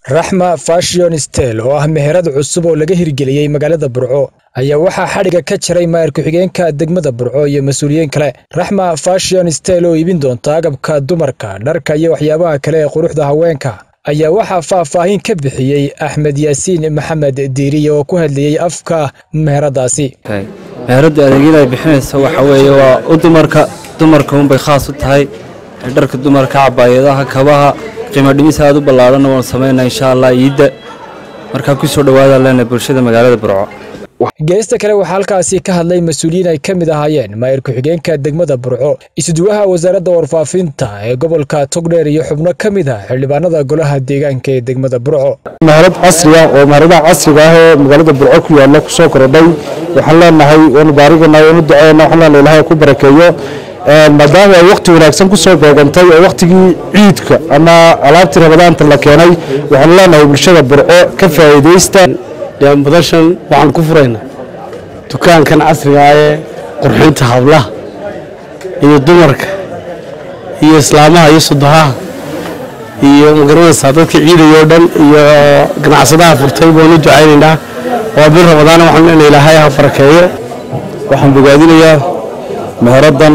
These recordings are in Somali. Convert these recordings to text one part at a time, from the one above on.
raxma fashion stel oo ah meherad cusub oo laga hirgeliyey magaalada burco ayaa waxaa xadhiga ka jaray maayir ku-xigeenka degmada burco iyo mas-uuliyiin kale raxma fashion stel oo iibin doonta agabka dumarka dharka iyo waxyaabaha kale ee quruxda haweenka ayaa waxaa faahfaahin ka bixiyey axmed yaasiin maxamed diiriye oo ku hadlayey afka meheradaasi meheradda adeegyada ay bixinaysa waxa weeye waa u dumarka dumarka unbay khaas u tahay dharka dumarka cabaayadaha kabaha qiimo dhimis aad u ballaadhanna waanu samaynaa insha allah iidda markaa ku soo dhowaada leena bulshada magaalada burco geesta kale waxaa halkaasi ka hadlay mas-uuliyiin ay ka mid ahaayeen maayir ku-xigeenka degmada burco isuduwaha wasaaradda warfaafinta ee gobolka togdheer iyo xubno ka mid ah xildhibaanada golaha deegaanka ee degmada burco meherad casriga oo meheradaha casriga ah ee magaalada burco ku yaalla kusoo korodhay waxaan leenahay waanu baarigana waanu duceena waxaan leenahay ilahay ku barakeeyo maadaama ay wakhti wanaagsan ku soo googantay oo wakhtigii ciidka ama alaabtii rabadaanta la keenay waxaanu leenahay bulshada burco ka faa'iidaysta badashan waxaan ku furaynaa dukaankan casriga ah ee qurxinta hablaha iyo dumarka iyo islaamaha iyo sudahaha iyo magaranaysaa dadka ciidayoo dhan iyo ganacsadaha furtay baanu ducaynaynaa waa bir rabadaana waxaan leenahay ilaahay ha barakeeyo waxaan bogaadinayaa meheraddan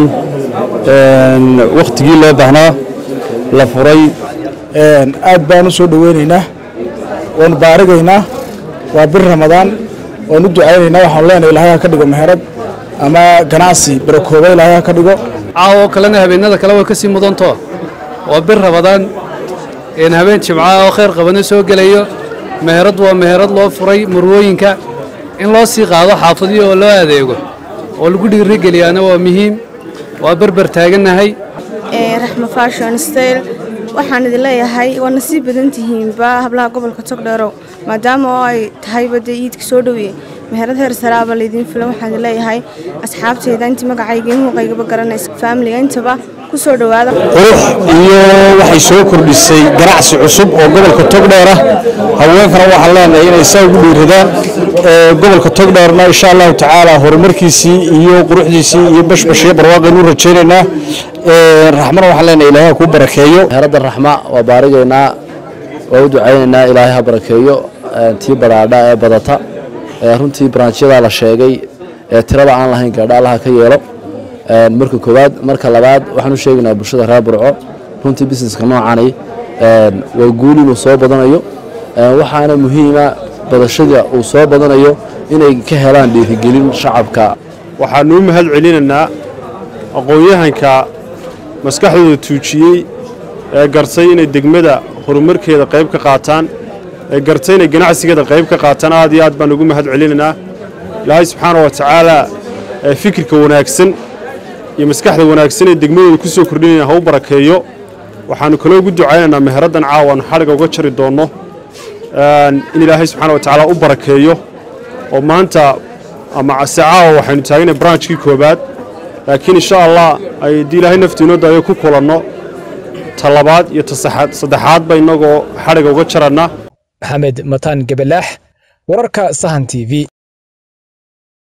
wakhtigii loo baahnaa la furay aad baan u soo dhoweynaynaa waanu baarigaynaa waa bir ramadaan waanu ducaynaynaa waxaanu leenahay ilaahay ha ka dhigo meherad ama ganacsi barakooba ilaahay ha ka dhigo caawo kalena habeenada kale way ka sii mudanto waa bir rabadaan habeen jimca oo khayr qabana soo gelayo meherad waa meherad loo furay murwooyinka in loo sii qaado xaafadiyo oo loo adeego oo lagu dhiirigeliyaana waa muhiim waa berber taagannahay raxma fashon style waxaan idin leeyahay waana sii badan tihiinba hablaha gobolka togdheerow maadaama oo ay tahayba dee iidka soo dhoweeye meherad heer saraaba laydiin filan waxaan idin leeyahay asxaabteyda intii magacayga in muuqaygaba garanaysa faamiliga intaba ku soo dhowaada qurux iyo waxay soo kordhisay ganacsi cusub oo gobolka togdheer ah haweenkana waxaan leenahay inay saa ugu dhiiradaan gobolka togdheerna insha allahu tacaala horumarkiisii iyo quruxdiisii iyo bashbashiyo barwaaqaynu rajaynaynaa raxmana waxaan leenahay ilaahay ha kuu barakeeyo meheradda raxma waa baarigaynaa waa u ducaynaynaa ilaahay ha barakeeyo tii badhaadha ee badata runtii barnaamijyadaa la sheegay ee tirada aan lahayn gaadha allaha ka yeelo marka koowaad marka labaad waxaan u sheegaynaa bulshada reer burco runtii busineska noocani waa guul inuu soo badanayo waxaana muhiima badashada uu soo badanayo inay ka helaan dhiirigelin shacabka waxaanu u mahad celinaynaa aqoon-yahanka maskaxdooda tuujiyey ee gartay inay degmada horumarkeeda qayb ka qaataan ee gartay inay ganacsigeeda qayb ka qaataan aad iyo aad baan ugu mahad celinaynaa ilaahay subxaana wa tacaala fikirka wanaagsan iyo maskaxda wanaagsan ee degmadooda ku soo kordhinayna ha u barakeeyo waxaannu kaloo ugu ducaynaynaa meheraddan caawa aanu xadhiga uga jari doonno in ilaahay subxana wa tacaala u barakeeyo oo maanta ama se caawa waxaynu taaganay branchkii koowaad laakiin insha allah ay haddii ilaahay naftiinoo daayo ku kulanno ta labaad iyo ta saddexaadba innagoo xadhiga uga jarannaa maxamed mataan gebelaax wararka sahan t v